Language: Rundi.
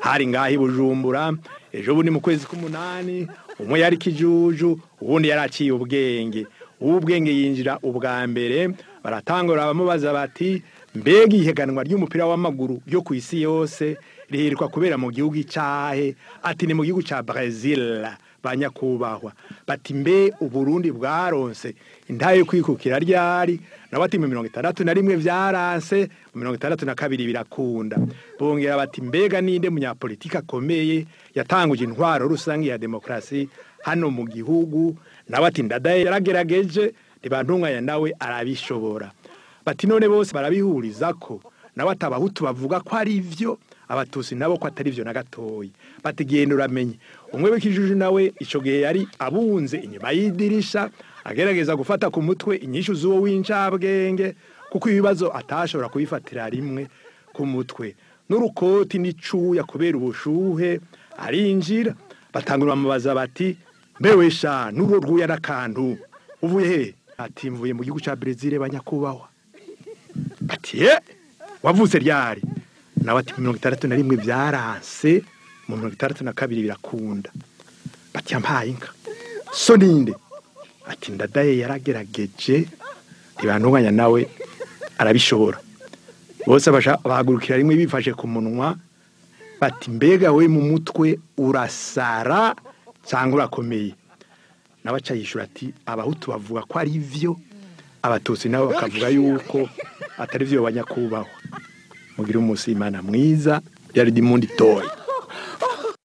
hari ngaho i bujumbura ejo bundi mu kwezi k'umunani umwe yari kijuju uwundi yari aciye ubwenge uw'ubwenge yinjira ubwa mbere baratangura bamubaza bati mbega ihiganwa ry'umupira w'amaguru ryo ku isi yose riheruka kubera mu gihugu icyahe ati ni mu gihugu cya Brazil ba nyakubahwa bati mbe uburundi bwaronse intaye yo kwikukira ryari nabo ati mu mirongo itandatu na rimwe byaranse mu mirongo itandatu na kabiri birakunda bongera bati mbega ninde munyapolitiki akomeye yatanguje intwaro rusange ya demokarasi hano mu gihugu nawe ati ndadaye yaragerageje ntibantunganya nawe arabishobora bati none bose barabihuriza ko nawe ati abahutu bavuga ko ari byo abatusi nabo ko atari byo na gatoya bati genda uramenye umwe w'ikijuju nawe icyo gihe yari abunze inyuma y'idirisha agerageza gufata ku mutwe inyishu z'uwo w'incabwenge kuko ibibazo atashobora kubifatira rimwe ku mutwe n'urukoti n'icuya kubera ubushuhe arinjira batangura bamubaza bati mbewe sha n'uro rwuya n'akantu uvuye he ati mvuye mu gihugu cya Brezil banyakubahwa bati ye wavutse ryari nawe ati mirongo itandatu na rimwe byaranse mu mirongo itandatu na kabiri birakunda bati yampaye inka so ninde ati ndadaye yaragerageje ntibantunganya nawe arabishobora bose bahagurukira rimwe bifashe ku munwa bati mbega we mu mutwe urasara cyangwa urakomeye nawe aca yishura ati abahutu bavuga ko ari byo abatutsi nabo bakavuga yuko atari byo banyakubahwa mugire umunsi imana mwiza yari dimundi toya